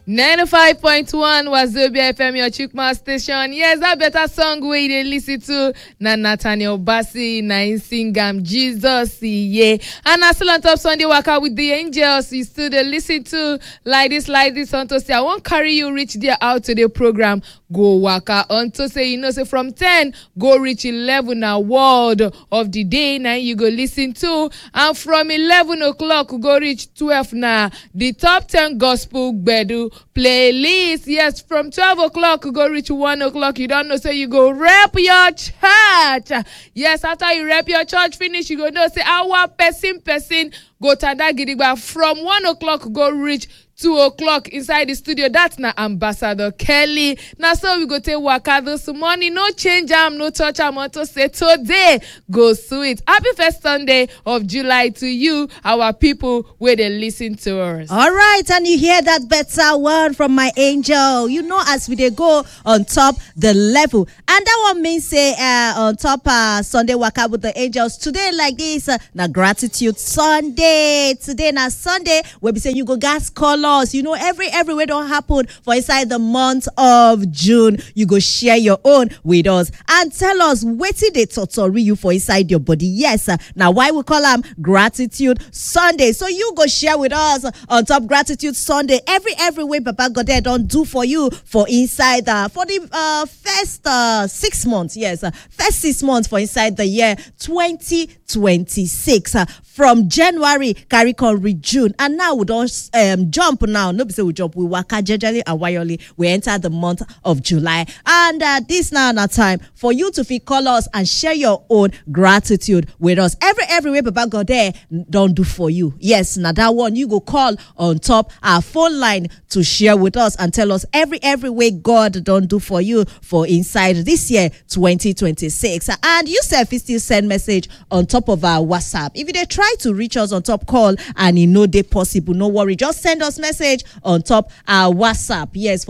95.1 Wazobia FM, your Chukma station. Yes, that better song wey you dey listen to na Nathaniel Bassey, na him sing am Jesus, yeah. And na still on top Sunday waka with the angels, you still dey listen to like this, like this, unto say I wan carry you reach there out to the program. Go waka unto say you know say from 10 go reach 11 na word of the day na you go listen to and from 11 o'clock go reach 12 na the top 10 gospel gbedu playlist yes from 12 o'clock go reach 1 o'clock you don know say you go rep your church yes after you rep your church finish you go know say our person person go tanda gidigba from 1 o'clock go reach two o'clock inside the studio that's na ambassador kelly na so we go take waka this morning no change am no touch am unto say today go sweet happy first sunday of july to you our people wey dey lis ten to us. All right, and you hear that better word from my angel. You know, as we dey go on top the level, and that one means say uh, on top uh, Sunday waka with the angels today like this uh, na gratitude Sunday. Today na Sunday wey be say you go gas call us. You know, every every wey don happen for inside the month of June, you go share your own with us and tell us wetin dey totori you for inside your body. Yes, uh, na why we call am gratitude Sunday. So you go share with us on top gratitude Sunday every every way Baba Godeh don do for you for inside uh, for the uh, first uh, six months. Yes, uh, first six months for inside the year 2026. Uh, from January carry come reach June and now we don um, jump now. No be say we jump, we waka jejely and wayoli. We enter the month of July and uh, this now na time for you to fit call us and share your own gratitude with us. Every every way Baba Godeh don do for you. Yes, na that one you go call on top our phone line to share with us and tell us every every way God don do for you for inside this year 2026. And you sef fit still send message on top of our WhatsApp. If you dey try to reach us on top call and e no dey possible, no worry, just send us message on top our WhatsApp. Yes,